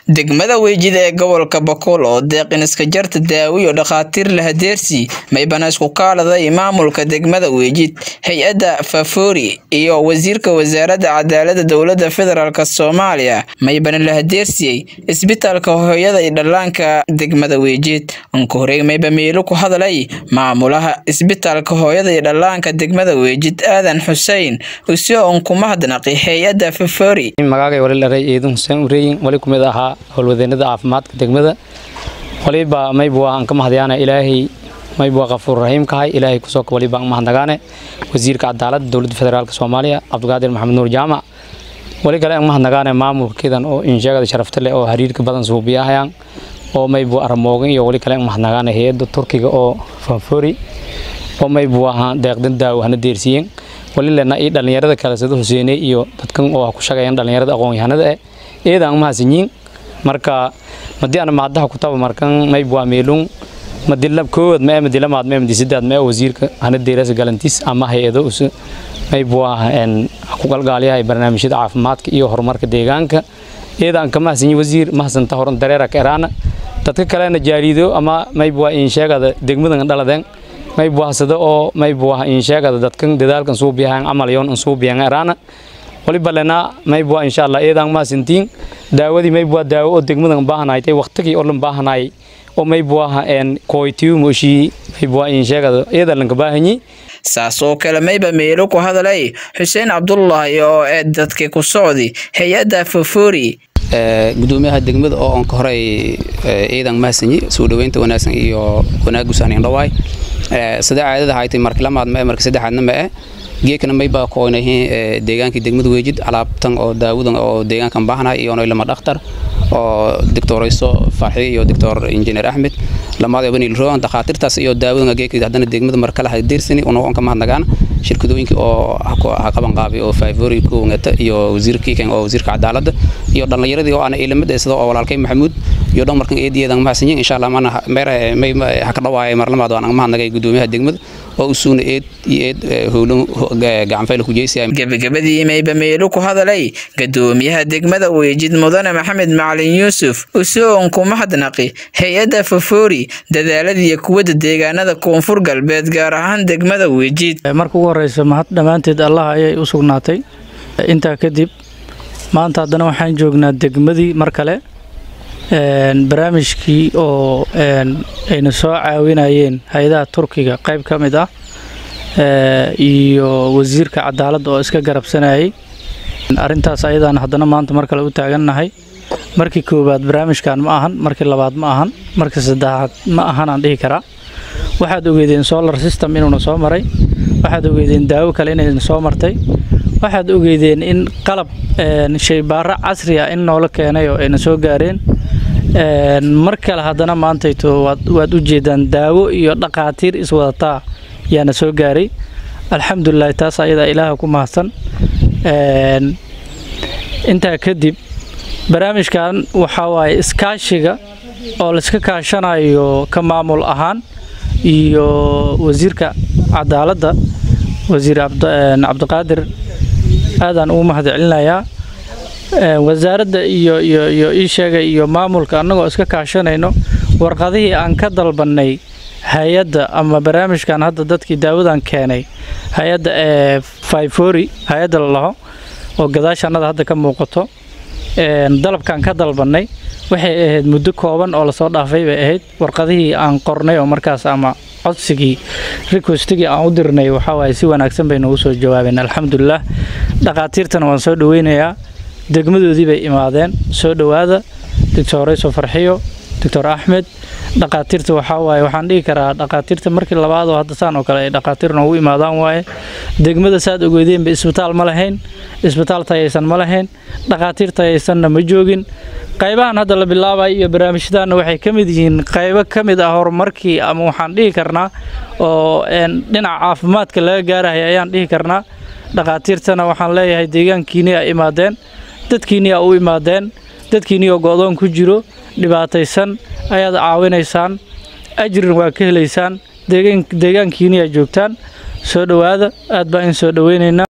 degmada weejida ee gobolka boqol oo deeqin iska jarta daawiyo dhakhaatiir lahadeersi maybana isku kaaladay maamulka degmada weejid hay-adda fafori iyo wasiirka wasaaradda cadaalada dowlada federaalk soomaaliya maybana lahadeersiyey isbitaalka hooyada iyo dhallaanka degmada weejid unka horey mayba meelo ku hadlay maamulaha isbitaalka hooyada iyo dhallaanka degmada weejid aadan xusein usoo un ku mahadnaqi hay-adda fafori magaagay wali dharay ciidan xuseen ureeyin wali kumid ahaa howlwadeenada caafimaadka degmada waliba maybu aan ka mahadyaana ilaahay maybu qafuur rahiim kahay ilaahay kusoo waliba aan mahadnagaane wasiirka cadaaladda dowladda federaalk soomaaliya cabdiqaadir maxamed nuur jaamac wali kale aan mahadnagaane maamulkeedan oo insheegada sharafta leh oo xiriirka badan suubiyahayaan oo maybu aramoogan iyo wali kale aan mahadnagaane hay-adda turkiga oo fanfori oo maybu ahaa deeqdan daawo hana deersiiyeen wali lena iyo dhallinyarada kale sida huseene iyo dadkan oo ku shaqeeyaan dhallinyarada aqoon-yahanada eh iyada aan mahadsanyiin marka madii aan mahadaha ku taba markan mayb waa meelun madilab koowad ma madila maad ma madisidaad ma wasiirka hana deeras galantiis ama hay-ado us mayb waa en ku galgaalyahay barnaamijyada caafimaadka iyo horumarka deegaanka iyada aan ka mahadsanyiin wasiir mahadsanta horan dareera ka eraana dadka kalena jaariido ama mayb waa in sheegada degmadan dhaladeen mayb wahsada oo mayb waa in sheegada dadkan dadaalkan suubiyahan amal yoon in suubiyan eraana waliba lena mayb waa insha allah eedaan maasintiin daawadii mayb waa daawo oo degmadan baahanaaytay waqtigii oo dhan baahanaay oo mayb waa en kooytiyu mooshii mayb waa in sheegada eeda lanka baahanyi saas oo kale mayba meelo ku hadalay xuseen cabdullaahi oo ee dadkii ku socdi hay-adda fafori gudoomiyaha degmada oo onka horey ciidan mahadsanyi soo dhaweynta wanaagsan iyo wanaagusaaniin dhawaay sida caadada haytay marki lamaad ma marki saddexaadna ma eh geekana mayba koonahiin deegaankii degmada weejid alaabtan oo daawadan oo deegaankan baahnahay iyo lama dhakhtar oo doctorayso farxi iyo doctor engineer axmed lamaad bani roon dhakhaatiirtaas iyo daawadan geekii haddana degmada mar kale deersani una on ka mahadnagaan shirkadooyinka oo ha qaban qaabay oo favori koongata iyo wasiirkii kan oo wasiirka cadaaladda iyo dhallinyaradii oo ana ilamid sida oo walaalkay maxamuud iyo dhan markan eediyeedan mahadsanyiin insha allah mana meer may ha ka dhawaayay mar lamaad waan mahadnagay gudoomiyaha degmada oo usuuna eed iyo eed howlan gacanfayla ku jeysaya gebagabadii mayba meelo ku hadalay gadoomiyaha degmada weejid mudane maxamed macalin yuusuf usoon ku mahadnaqi hay-adda fafori dadaaladiiyo kuwadda deegaanada koonfur galbeed gaar ahaan degmada weejid marka ugu horeysa mahad dhammaanteed allah ayay u sugnaatay intaa kadib maanta haddana waxaan joognaa degmadii mar kale barnaamijkii oo ayna soo caawinayeen hay-adaha turkiga qayb ka mid ah iyo wasiirka cadaaladda oo iska garabsanayay arrintaas ayadaan haddana maanta mar kale u taagannahay markii koowaad barnaamijkan ma ahan markii labaad ma ahan markii saddexaad ma ahan aan dhihi karaa waxaad ogeedeen solar system inuuna soo maray waxaad ogeedeen daawo kale inayna soo martay waxaad ogeedeen in qalab shaybaaro casri ah in noola keenay oo ayna soo gaareen mar kale haddana maantayto waad u jeedaan daawo iyo dhakhaatiir iswadataa yaana soo gaaray alxamdulilahi taas ayadaa ilaaha ku mahadsan intaa kadib barnaamijkan waxaa waaye iskaashiga oo layska kaashanayo ka maamul ahaan iyo wasiirka cadaaladda wasiir cabdiqaadir aadaan ugu mahad celinayaa wasaaradda iyo iyo iyo ii sheegay iyo maamulka annagoo iska kaashanayno warqadihii aan ka dalbannay hay-adda ama barnaamijkan hadda dadkii daawadan keenay hay-adda ee fifori hay-adda la laho oo gadaashannada hadda ka muuqato dalabkaan ka dalbannay waxay ahayd muddo kooban oo lasoo dhaafay bay ahayd warqadihii aan qornay oo markaas ama codsigii requestigii aan u dirnay waxaa waaye si wanaagsan bay noogu soo jawaabeen alxamdulilah dhakhaatiirtana waan soo dhaweynayaa degmadoodii bay imaadeen soo dhowaada doctor rayso farxiyo doctor axmed dhakhaatiirta waxaa waaye waxaan dhihi karaa dhakhaatiirta markii labaad oo hadda saan oo kale ay dhakhaatiir noogu imaadaan waaye degmada saad ogeedeenba isbitaal ma lahayn isbitaal tayaysan ma lahayn dhakhaatiir tayaysanna ma joogin qaybahan hadda la bilaabayo iyo barnaamijyadaanna waxay ka mid yihiin qaybo ka mid ah horumarkii ama waxaan dhihi karnaa oo dhinaca caafimaadka laga gaarahaya ayaan dhihi karnaa dhakhaatiirtana waxaan leeyahay deegaankiini a imaadeen dadkiini a u imaadeen dadkiini oo go-doon ku jiro dhibaataysan ayaad caawinaysaan ajrin waa ka helaysaan deegaankiini aa joogtaan soo dhowaada aad baan in soo dhoweynaynaa